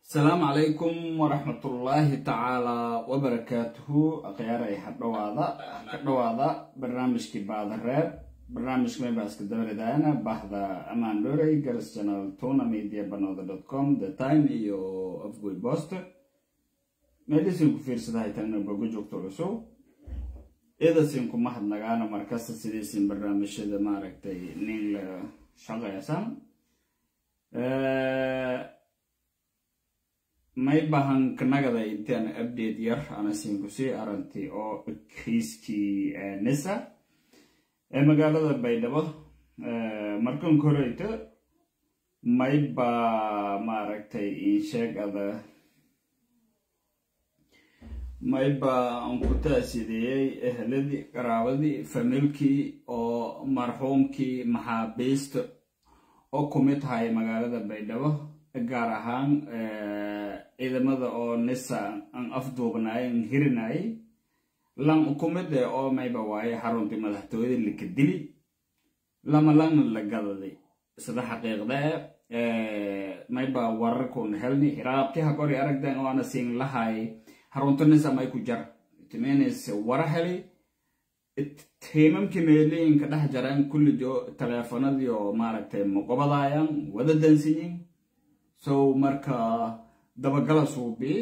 asalaamu calaykum waraxmatullaahi tacaalaa wabarakaatuhu akhyaarey hadhawaada ka dhawaada barnaamijkii baadareeb barnaamijka meybaaska dabaridaana bahda amaan dhorey garas channel tuna media banooda dot com the time iyo afgoy bost meelisin ku fiirsadahay tagna boga joogto cusub idasin ku mahadnagaana markasta sidiisin barnaamijyada maaragtay nin la shaqaysan may bahan kanagada intaan update yar ana siinkusii arantay oo kiiskii nisa ee magaalada baydhabo markan koreyto mayba maaragtay insheegada mayba aan ku taasideeyey eheladii qaraabadii familkii oo marxuumkii maxaabiista oo kumid tahay magaalada baydhabo gaar ahaan ciidamada oo nisa aan afduubnaay an hirinayay lan kumide oo mayba waaye xaruntii madaxtooyada laka dili lama langna la gadaday sida xaqiiqda e mayba wararkuna helni hiraabti hagori aragdan oo ana siin lahay xarunta nisa may ku jar timenes wara heli tiimamkii meelooyinka dhex jaraan kullijo taleefanadii oo maaragtay muqobadayan wada dansiyin so marka dabagala suubii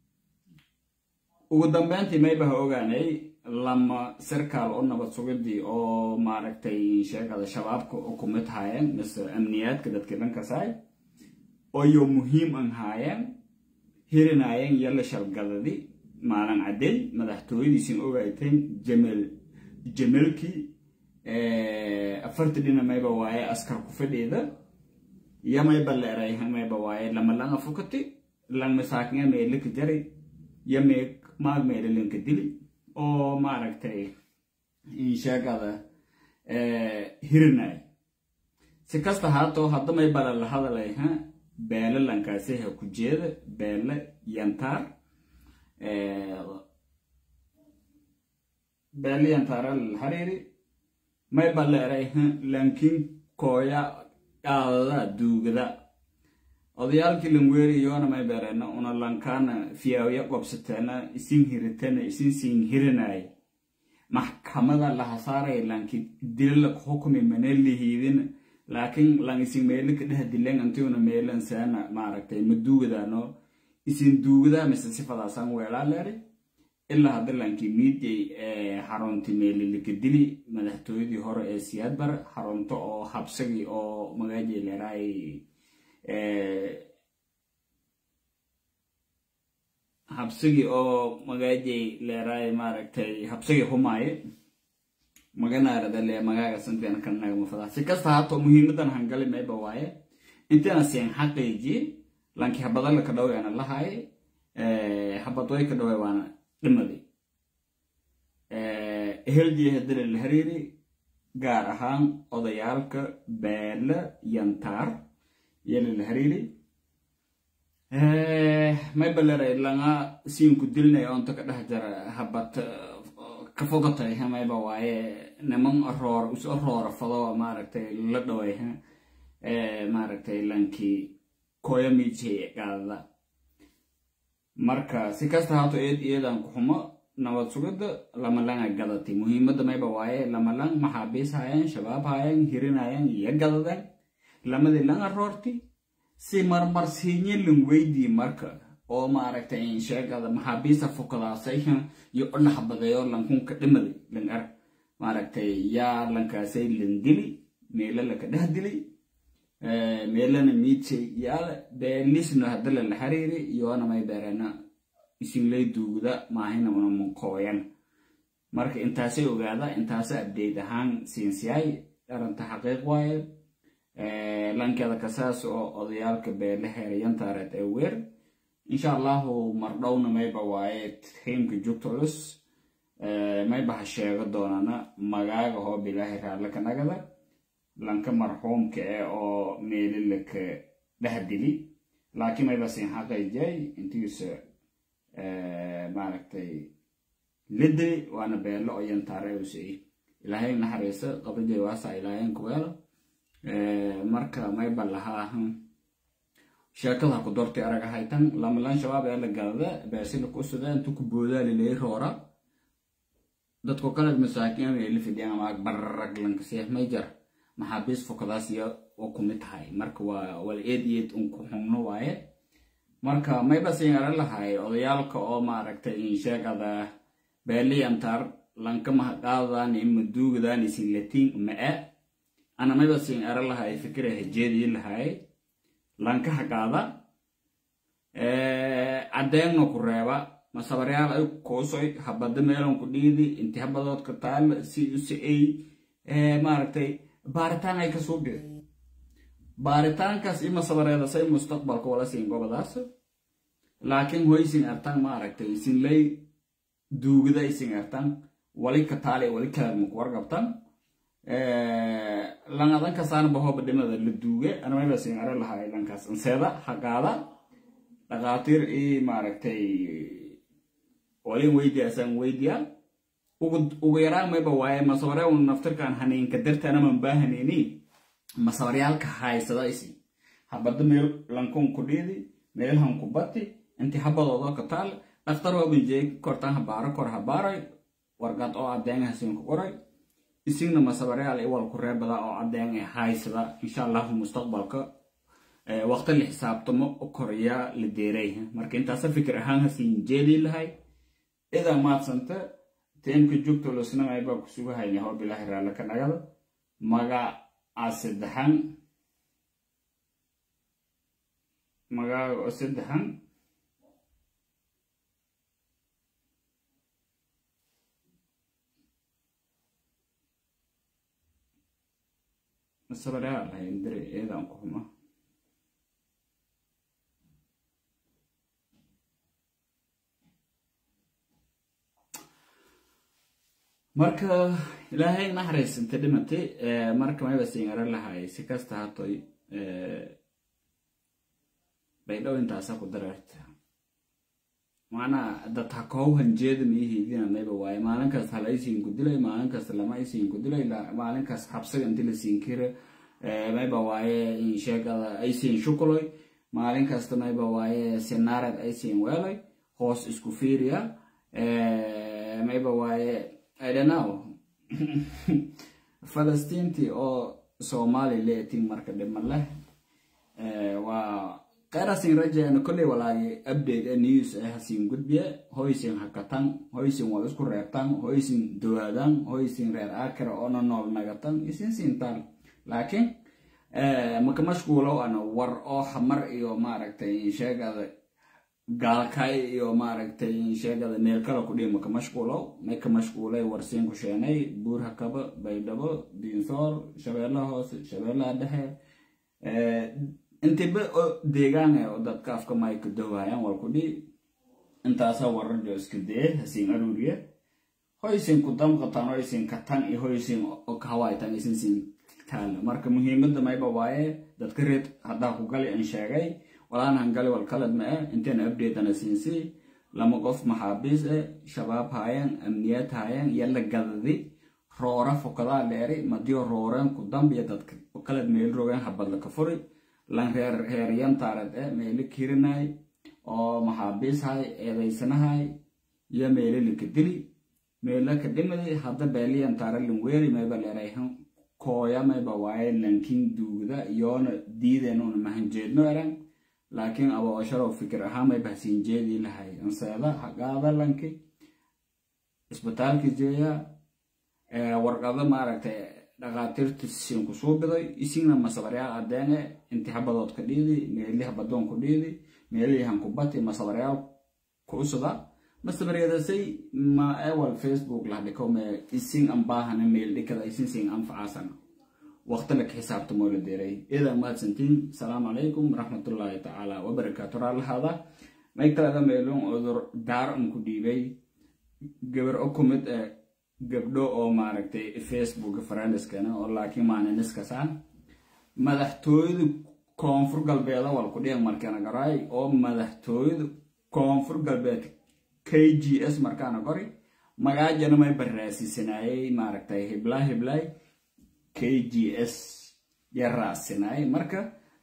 ugu dambeyntii maybaha ogaanay lama sarkaal oo nabad sugidii oo maaragtay sheegada shabaabka u kumid haayeen mise amniyaadka dadkii dhankasaay oyo muhiim an haayeen hirinaayeen yalla shalgadadi maalin cadey madaxtooyadiisin ogayteen jamel jamelkii afarti dhina mayba waaye askar ku fadhiida yamayba leeray mayba waaye lama langa fukati lang masaakinga meelika jari yame maag meelalinka dili oo maaragtay insheegada hirinay si kasta haato hadda maybala la hadalay ha beele lankaasi ha ku jeeda beele yantaar beele yantaara hariiri mayba leeray ha lankin kooya qaadada duugada odayaalkii langweeriyoona may bereena una lankaana fiyaawya qobsateena isin hiritana isin siin hirinay maxkamada lahasaaray lanki dilala hukumi mana lihiidin laakiin lang isin meelika dheh dilen antiuna meelan seena maaragtay ma duugadaano isin duugadaa mise sifadaasan weelaa leeri ilaa hadda lanki miidyay xarunti meelilika dili madaxtooyadii hore ee siyaadbar xarunto oo habsagii oo magaaji leeraay habsigii oo magaajay leeraay maaragtay habsigii humaaye maganaarada le magaaga santeena kanagmafada si kasta haato muhiimadan hangali mayba waaye intana seen xaqiiji lanki habadala ka dhaweana lahaaye habadway ka dhawe waana dhimadi eheljiya hadila la hariiri gaar ahaan odayaalka beele yantaar yala la hariiri mayba leray langa siinku dilnay onta ka dhex jara habad ka fogatay mayba waaye niman roor isu roora fado maaragtay la dhaway maaragtay lankii koya miijhay qaadada marka si kasta haato eed iyadan ku xumo nabad sugidda lama langa gadatay muhiimadda mayba waaye lama lang maxaabiis haayeen shabaab haayeen hirinayeen iyo gadadeen lamadii langa roorti si marmarsiinye lan weydii marka oo maaragtay insheegada maxaabiista fukadaasay iyo udhaxbadeeyo lankunka dhimaday lan ar maaragtay yaa lankaasay lan dili meela laka dheh dili meelana miidshay yaala beelisna hadala la xiriiri iyoona may beerena isinlay duugda maahina una munkooyan marka intaasay ogaada intaasa abdeyd ahaan siinsiyaay aranta xaqiiq waaye lankeeda kasaas oo odayaalka beele heerayantaareed ee weer insha allahu mardhowna mayba waaye tiimka jugta culus mayba ha sheego doonana magaaga hoob ilaahay raalle ka nagada lanka marxuumka e oo meelilaka dhahdili laakiin mayba siin xaqaijay intiisa maaragtay lidiri waana beele oo yantaare usei ilaahay naxariisa qabrijay waasa ilaahayn kuweelo marka mayba lahaa sheekada ha ku dortay araga haytan lamalan shabaab ee la gadada beesina ku sida intu ku boodaa lilay roora dadku kale masaakiin ay la fidiyaan ama barrag lanka seexmay jar maxaabiis fokadaas iyo oo ku mid tahay marka waa wal eed eed un ku xumno waaye marka mayba siingaran lahay odayaalka oo maaragtay in sheegada beeliyantar lanka mahaqaadaan ima duugadaan isin latiin ma-e ana mayba siingaran lahay fikira hajeedii lahay lanka haqaada caddeegna ku reeba masabaryaal ay kuusoy habada meelan ku dhiidi inti habadoodka taal si si ay maaragtay baaritaan ay kasoo bixi baaritaankaas ima sabareeda say mustaqbalka wala siin gobadaas laakiin hoysin artan maaragtay isin lay duugada isin artan wali ka taale wali kalaadma ku wargabtan langadan kasaana bahooba dhimada la duuge anamaba siin ara lahay lankaas anseeda haqaada dhaqaatiir i maaragtay walin weydiyaasaan weydiyaa ugu yaraan mayba waaye masabare un naftirkan haniinka dartanaman baahaneyni masabaryaalka haysada isi habada meel lankun ku dhiidi meelhan ku bati inti habadoodo ka taal dhaktar waabanjeeg kortan habaaro kor habaaray wargad oo cadeengahasin ku qoray isigna masabaryaal iwal ku reebada oo cadeen ee haysada insha allahu mustaqbalka waqti la xisaabtamo korya la deeray marka intaasa fikir ahaan hasiin jeedi lahay idaa maadsanta teemka joogto losnamay baa kusugu hayna hoo bilaahi raalla ka dhagada magaca saddexan magaaga oo saddexan masabaraa lahayn dare eedaan ku xuma marka ilaahay naxariisanta dhimatay marka mayba siingara lahay si kasta hatoy baydhow intaasa ku dareerta macnaa dad ha koow hanjeeda miihiidina mayba waaye maalinkaas hala isiin ku dilay maalinkaas lama isiin ku dilay maalinkaas xabsiga inti la siin kira mayba waaye in sheegada ay siin shukuloy maalin kasta mayba waaye sinaared ay siin weelay hoos isku fiiriya mayba waaye I don't know. Falastiintii oo Soomaali leetiin marka dhima leh waa qarasin rajayna kolley walaagi update ee news ee hasiin gudbiye hoysin hakatan hoysin wal isku reebtan hoysin dowaadan hoysin reer akira oona nool nagatan isin siintaan laakiin maka mashquulow ana war oo hamar iyo maaragtay sheegada gaalkay iyo maaragtay sheegada meel kale ku dhihi maka mashquulow may ka mashquulay warsiin ku sheenay buur hakaba baydhabo diinsoor shabeellaha hoose shabeellaha dhexe intiba deegaan oo dadka afka may ka dowayaan war ku dhihi intaasa wararjo iska dee hasiin aruuriye hoysin ku damqatan hoysin katan iyo hoysin kahawaytan isin siin taala marka muhiimada mayba waaye dadka reed haddaa ku gali an sheegay walaanahan gali wal kalad ma eh inteena updatena siinsi lama qof maxaabiis eh shabaab haayeen amniyaad haayeen iyo la gadadi roora fokadaa dheeri madiyo rooreen ku dambiya dadka kalad meel rogeen habadla ka furi lan reer reeryan taarad eh meelo kirinay oo maxaabiis hay eedaysanahay iyo meelo lika dili meelo ka dhimadi hadda beeliyan taara lan weeri mayba leerayhan kooya mayba waaye lankin duugda iyoona diideenuna mahanjeedno eran laakiin aba osharow fikir ahaan may bahsiin jeedii lahay anseeda haqaada lanki isbitaalki jeeya warqado maaragtay dhaqaatiirta siin ku suubiday isina masabaryaal adeene inti habadood ka dhiidi meeli habadoon ku dhiidi meelihan ku bati masabaryaal ku usada masabaryadasay ma ewal facebook lahdhiko me isin ambaahana meel dhikada isin siin anfacaasana waqti la ka xisaabtamo la deeray idan mahadsantiin asalaamu calaykum waraxmatullaahi tacaala wabarakaatu raalahaada may kalada meelun odur daar an ku dhiibay gabar o ku mid eh gabdho oo maaragtay facebook friendskeena oo laakiin maaniniskasaan madaxtooyada koonfur galbeeda wal ku dhigan markaana garay oo madaxtooyada koonfur galbeed k g s markaana qori magaajana may baraasisanayay maaragtay hiblaa hiblay k g s ya raacsinay marka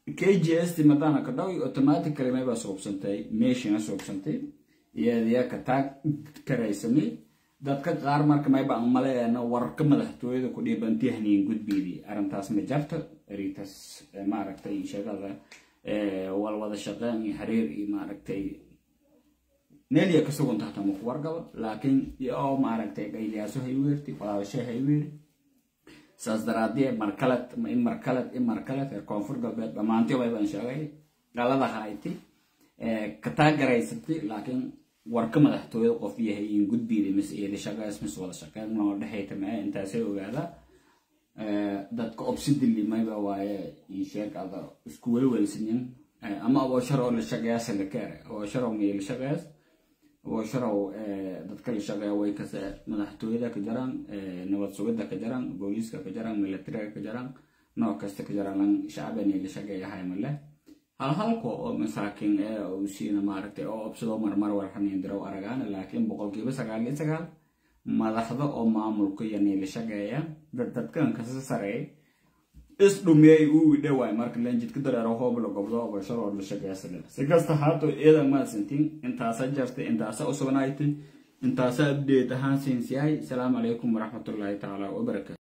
kgs ti madana ka dhawi automatically mayba suubsantay meeshina suubsantay iyadiya ka taag karaysamay dadka qaar marka mayba aan maleeyana wararka madaxtooyada ku dhiibanti haniin gudbeedii arrintaas ma jarta aritas maaragtay sheegada walwada shaqeyn iyo xiriir iyo maaragtay neeliya ka sugan tahta maku wargaba laakiin oo maaragtay gayliyaaso hayweerti walaabashe hayweeri saas daraadee markaled in markaled in markaled reer koonfur galbeed dhammaantii baybaan sheegay dhalada hayti ka taagaraysatay laakiin warka madaxtooyada qof yahay in gudbiida mise eeda shaqeys mise wada shaqeyn noo dhexayta mae intaasay ogaada dadka obsidili mayba waaye sheekada isku welwelsanin ama aboosharow la shaqeeyasa la kaare aboosharow may la shaqeeyas aboosharow dadka la shaqeeya way kase madaxtooyada ka jaraan nabad sugida ka jaraan booliiska ka jaraan militariga ka jaraan nooc kasta ka jaraan lan shacbani la shaqeeyahay male halhalko oo masaakiin ee uu siina maaragtay oo obsado marmar warxaniin dirow aragaan laakiin boqolkiiba sagaal iyo sagaal madaxda oo maamulka iyo niila shaqeeya dad dadkan kasa sareey is dhumiyay uu dhawaay marka lenjidka dareero hoob la gobdo oo basharo la shaqeeysan si kasta haato eedan ma santin intaasa jartay intaasa u sugnaaytay intaasa update ahaan siinsiyahay salaamu calaykum waraxmatullaahi tacaala wabarakaatu